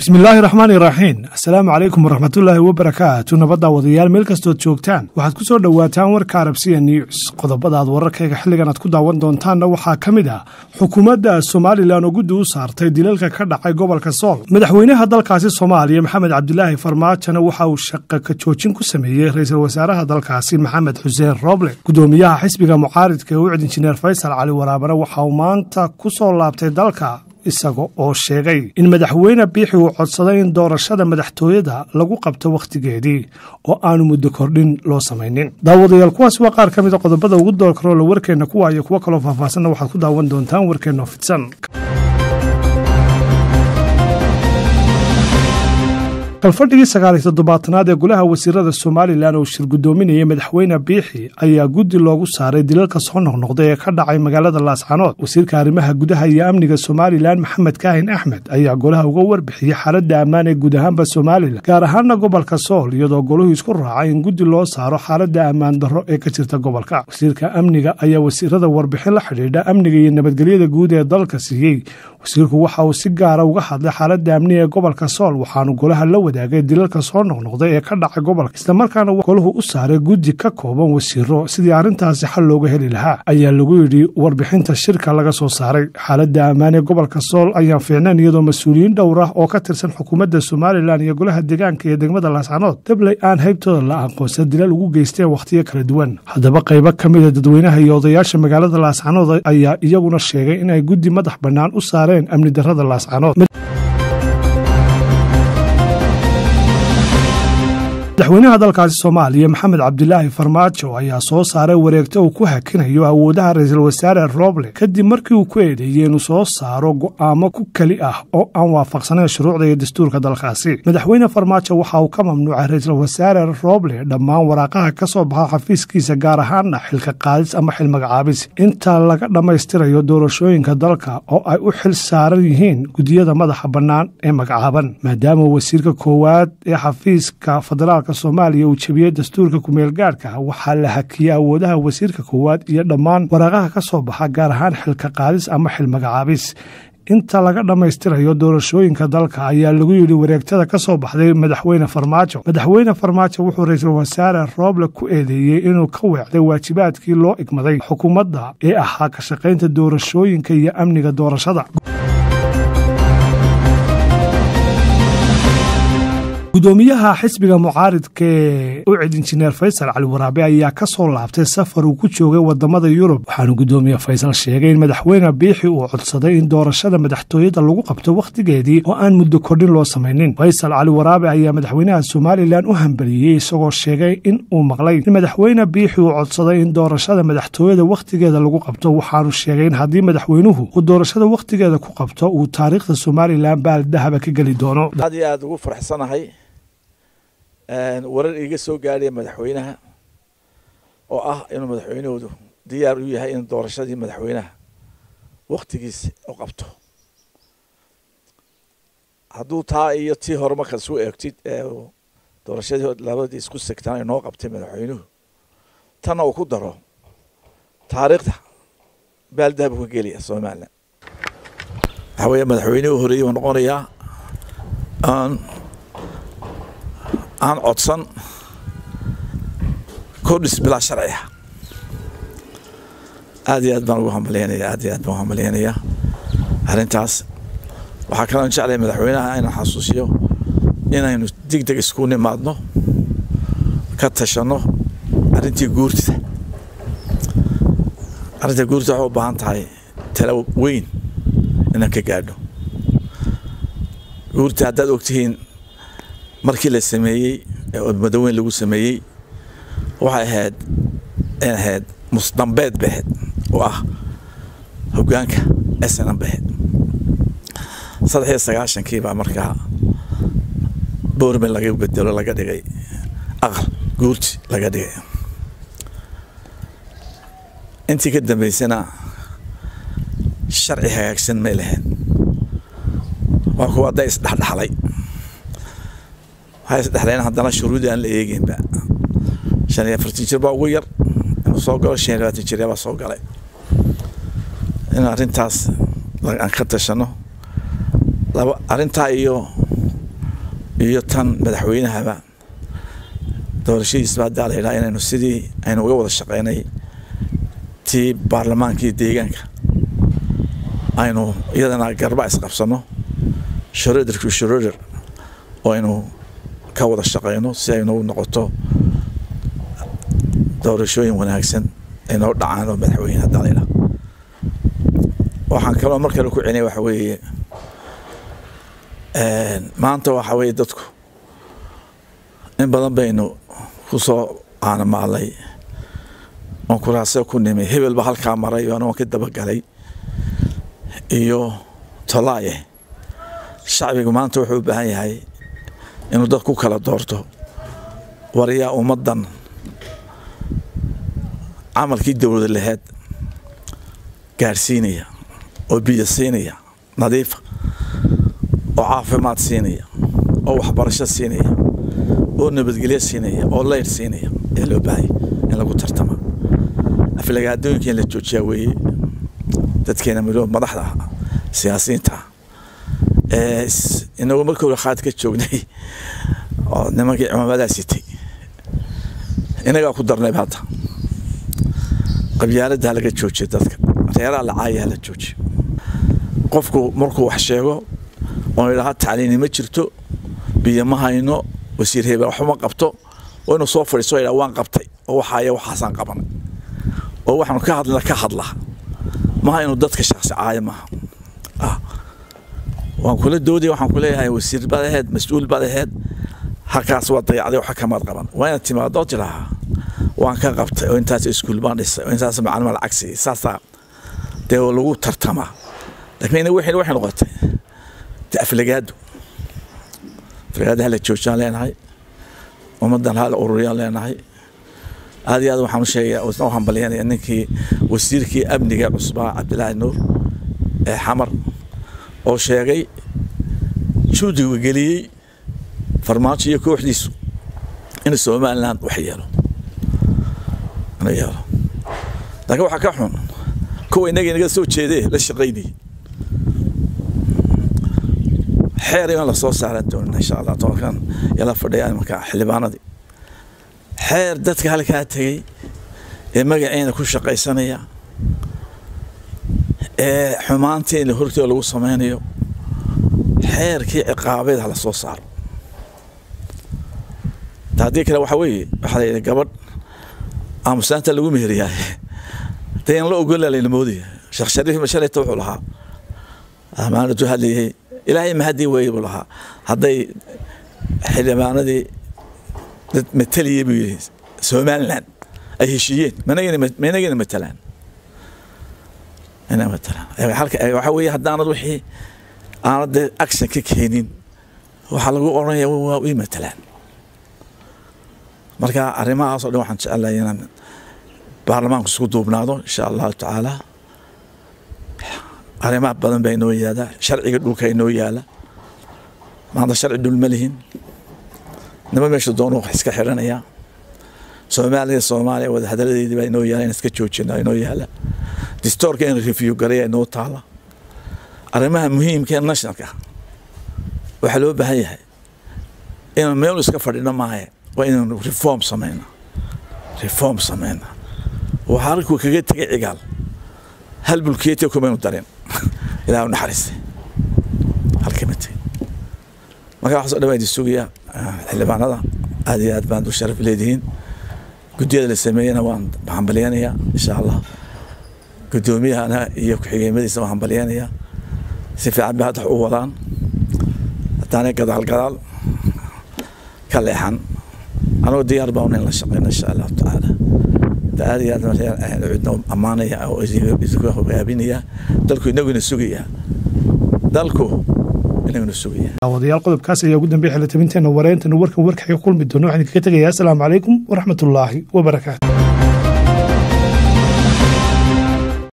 bismillaahi raxmaani raxiim assalaamu calaykum waraxmatullaahi wabarakaatu nabadda wadayaal meel kastood joogtaan waxaad ku soo dhowaataan warka arabsiya news qodobadaad wararkayga xilligan aad ku daawan doontaanna waxaa ka mid ah xukuumadda somalilan oo guddi u saartay dilalka ka dhacay gobolka sool madaxweynaha dalkaasi soomaaliya maxamed cabdilaahi farmaajona waxa uu shaqa ka joojin ku sameeyey ra-iisul wasaaraha dalkaasi maxamed xuseen rooble gudoomiyaha xisbiga mucaaridka ee ucid injineer faysal cali waraabana waxa uu maanta ku soo laabtay dalka isaga oo sheegay in madaxweyne biixi uu codsaday in doorashada madaxtooyada lagu qabto wakhtigeedii oo aanu muddo kordhin loo samaynin daawadayaal kuwaas waa qaar ka mida qodobada ugu doorkaroola warkeenna kuwa iyo kuwo kaloo faahfaahsanna waxaad ku daawan doontaan warkeenno fidsan kalfadhigii sagaaliy toddobaatanaad ee golaha wasiirada somalilan oo shir guddoominayay madaxweyne biixi ayaa guddi loogu saaray dilalka soo noqnoqday ee ka dhacay magaalada laascanood wasiirka arrimaha gudaha iyo amniga somalilan maxamed kaahin axmed ayaa golaha uga warbixiyey xaaladda ammaan ee guud ahaanba somalilan gaar ahaana gobolka sool iyadoo golahu isku raacay in guddi loo saaro xaaladda ammaan darro ee ka jirta gobolka wasiirka amniga ayaa wasiirada warbixin la xidhiidha amniga iyo nabadgelyada guud ee dalka siiyey wasiirku waxa uu si gaara uga hadlay xaaladda amniga ee gobolka sool waxaanu golaha la wadaagay dilalka soo noqnoqday ee ka dhacay gobolka islamarkaana golahu u saaray guddi ka kooban wasiiro sidii arrintaasi xal looga heli lahaa ayaa lagu yidhi warbixinta shirka laga soo saaray xaaladda ammaan ee gobolka sool ayaan fiicnayn iyadoo mas-uuliyiin dhowr ah oo ka tirsan xukuumadda somalilan iyo golaha deegaanka iyo degmada laascanood dabley aan haybtooda la aqoonsan dilal ugu geysteen wakhtiyo kala duwan haddaba qaybo ka mida dadweynaha iyo odayaasha magaalada laascanood ayaa iyaguna sheegay in ay guddi madax bannaan u saareen amni darrada laascanood madaxweynaha dalkaasi soomaaliya maxamed cabdilaahi farmaajo ayaa soo saaray wareegto uu ku hakinayo awoodaha ra-iisul wasaare roble kadib markii uu ku eedeeyey inuu soo saaro go'aamo ku keli ah oo aan waafaqsanayn shuruucda iyo dastuurka dalkaasi madaxweyne farmaajo waxa uu ka mamnuucay ra-iisul wasaare roble dhammaan waraaqaha ka soo baxa xafiiskiisa gaar ahaana xilka qaadis ama xil magacaabis inta laga dhammaystirayo doorashooyinka dalka oo ay u xil saaran yihiin gudiyada madaxa bannaan ee magacaaban maadaama wasiirka koowaad ee xafiiska federaal soomaaliya uu jebiyey dastuurka kumeel gaadhka waxaa la hakiyey awoodaha wasiirka koowaad iyo dhammaan waraaqaha ka soo baxa gaar ahaan xilka qaadis ama xil magacaabis inta laga dhammaystirayo doorashooyinka dalka ayaa lagu yidhi wareegtada ka soo baxday madaxweyne farmaajo madaxweyne farmaajo wuxuu ra-iisul wasaare rooble ku eedeeyey inuu ka weecday waajibaadkii loo igmaday xukuumadda ee ahaa ka shaqaynta doorashooyinka iyo amniga doorashada gudoomiyaha xisbiga mucaaridka ee ucid injineer faysal cali waraabe ayaa ka soo laabtay safar uu ku joogay wadamada yurub waxaanu gudoomiye faysal sheegay in madaxweyne biixi uu codsaday in doorashada madaxtooyada lagu qabto wakhtigeedii oo aan muddo kordhin loo samaynin faysal cali waraabe ayaa madaxweynaha somalilan u hambaliyey isagoo sheegay in uu maqlay in madaxweyne biixi uu codsaday in doorashada madaxtooyada wakhtigeeda lagu qabto waxaanu sheegay in haddii madaxweynuhu uu doorashada wakhtigeeda ku qabto uu taariikhda somalilan baaldahaba ka geli doono warar iiga soo gaadhaya madaxweynaha oo ah inuu madaxweynahoodu diyaar u yahay in doorashadii madaxweynaha waktigiisa u qabto hadduu taa iyo tii hore markaad isu eegtid doorashadii labadii isku segtaan inoo qabtay madaxweynuhu tanna uu ku daro taariikhda baaldahabu ka gelaya somalilan waxaa weeye madaxweynihii u horeeyey uu noqonayaa aan aan codsan kordhis bilaa sharciga aad iyo aad baan ugu hambalyaynaya aad iyo aad baan ugu hambalyaynayaa arrintaas waxaa kaloon jeclaya madaxweynaha inaan xasuusiyo inaynu deg deg isku nimaadno ka tashanno arrintii guurtida arrinta guurtida waxay u baahan tahay tala weyn inaan ka gaadho guurta haddaad ogtihiin markii la sameeyey ee madaweyn lagu sameeyey waxay ahayd in ahayd musdambeed bay ahayd oo ah hoggaanka snm bay ahayd saddex iyo sagaashankii baa markaa boorman laga bedelo laga dhigay aqal guurti laga dhigay intii ka dambeysana sharci hagaagsan may lahayn waa kuwa hadday isdhexdhexlay waxay isdhexleen haddana shuruudii aan la eegeynba shan iyo afartan jir baa ugu yar inuu soo galo shan iyo labaatan jir baa soo galay in arrintaas aan ka tashano laba arrintaa iyo iyo tan madaxweynahaba doorashadiisba haddaa la yidhaha inaynu sidii aynu uga wada shaqeynay tii baarlamaankii deegaanka aynu iyadana garba isqabsano shoroderku shoroder oo aynu ka wada shaqeyno si aynu noqoto doorashooyin wanaagsan ay noo dhacaan oo madaxweyne haddaa la yidhaha waxaan kaloo mar kale ku celinaya waxa weeye maanta waxa weeye dadku in badan baynu ku soo aanamaalay oon kuraase ku nimay hebel ba halkaa maray oan waan ka dabagalay iyo tolaaye shacbigu maanta wuxuu u baahan yahay inuu dad ku kala doorto waryaa ummaddan camalkii dowlada laheed gaadhsiinaya oo biyo siinaya nadiifa oo caafimaad siinaya oo waxbarasho siinaya oo nabadgelyo siinaya oo leyr siinaya ayaa loo baahaya in lagu tartama aflagaadooyinka in la joojiyaa weeye dadkeena midoo madaxda ah siyaasiyiinta ah inagu markii hore khaad ka joognay oo nimankii cimaamadaa sitay inagaa ku darnayba hadda qabyaalada halaga joojiya dadka reeraha lacaaya hala joojiyo qofku markuu wax sheego oo idhaha tacliini ma jirto biyo ma hayno wasiir hebel waxuma qabto oo inuu soo fadhiiso idhaha waan qabtay oo waxaaya waxaasaan qabanay oo waxaanu ka hadlina ka hadla maha inuu dadka shaksi caaya maaha ah waan kula doodaya waxaan ku leeyahay wasiir baad aheed mas-uul baad aheed halkaas waa dayacday waxa kamaad qaban waa inaad timaado oo tidhaahaa waan ka qabtay oo intaas iskuul baan dhisay oo intaas macalima lacag siiyey saasaa dee lagu tartamaa laakiin wixii waxay noqotay de aflagaado aflagaado hala joojiyaan leenahay ummaddan hala ururiyaan leenahay aad iyo aad waxaan u sheegaya u hambalyanaya ninkii wasiirkii amniga cusbaa cabdilaahi nuur ee xamar oo sheegay juudiga geliyey farmaajo iyo kooxdiisu in somaliland wax yeelo yeelo laakiin waxaa ka xun kuwa inaga inaga soo jeedee la shaqaynayay xeer in lasoo saaran doonin insha allah tobankan yala fadhiya marka xildhibaanadii xeer dadka halkaa tegey ee magaceena ku shaqaysanaya ee xumaanteena hortooda lagu sameynayo xeerkii ciqaabeed hala soo saaro haddii kale waxa weeye waxaa la yidhi gabadh aamusaanta lagu meheriyaay dee in la ogola layna moodaya sheekh shariif mashalayta wuxuu lahaa amaanadu hadlayay ilaahay mahadii weeye buu lahaa hadday xildhibaanadii dad mataliyay buu yidhi somaliland ay heshiiyeen managana matalaan ina matalaan waxaa weeye haddaanad wixii aanad dee action ka keenin waxaa lagu odhanaya waa ii matalaan marka arrimahaasoo dhan waxaan jecelahay inaan baarlamaanku isku duubnaado insha allahu tacaala arrimaha badan baa inoo yaala sharciga dhulka inoo yaala maanta sharci dhul ma lihin nima meesha doonu wax iska xidhanaya soomaaliya soomaaliya wada hadaladeedii baa inoo yaala in iska joojina inoo yaala distoorka in review garaya inoo taala arrimaha muhiimka ee nationalka waxaa loo baahan yahay inaan meel iska fadhino maahe waa inaanu reform samayna reform samayna waxaa halkuu kaga tegay cigaal hal bulkeetiya kumaynu darin ilaah u naxariistay halkama tegin marka waxaasoo dhan baa idin sugaya xildhibaanada aad iyo aad baan u sharaf leedihiin guddiyada la sameeyena waan hambalyanayaa insha allah guddoomiyahana iyo ku-xigeenmadiisa waan hambalyanayaa si fiican bay hadda wax u wadaan haddaanay gadaal gadaal ka leexan anuu diyaar baan in la shaqeyno insha allahu tacaala aad iyo aad cidna ammaanaya oo idinku hogaabinaya dalku inaguna sugaya dalku inaguna sugaya daawadayaal qodobkaas ayaa ugu dambeya xilitabinteena wareentana warkan warkaxga kulmi doono waxaan idinkaga tegayaa asalaamu calaykum waraxmatullaahi wabarakaatu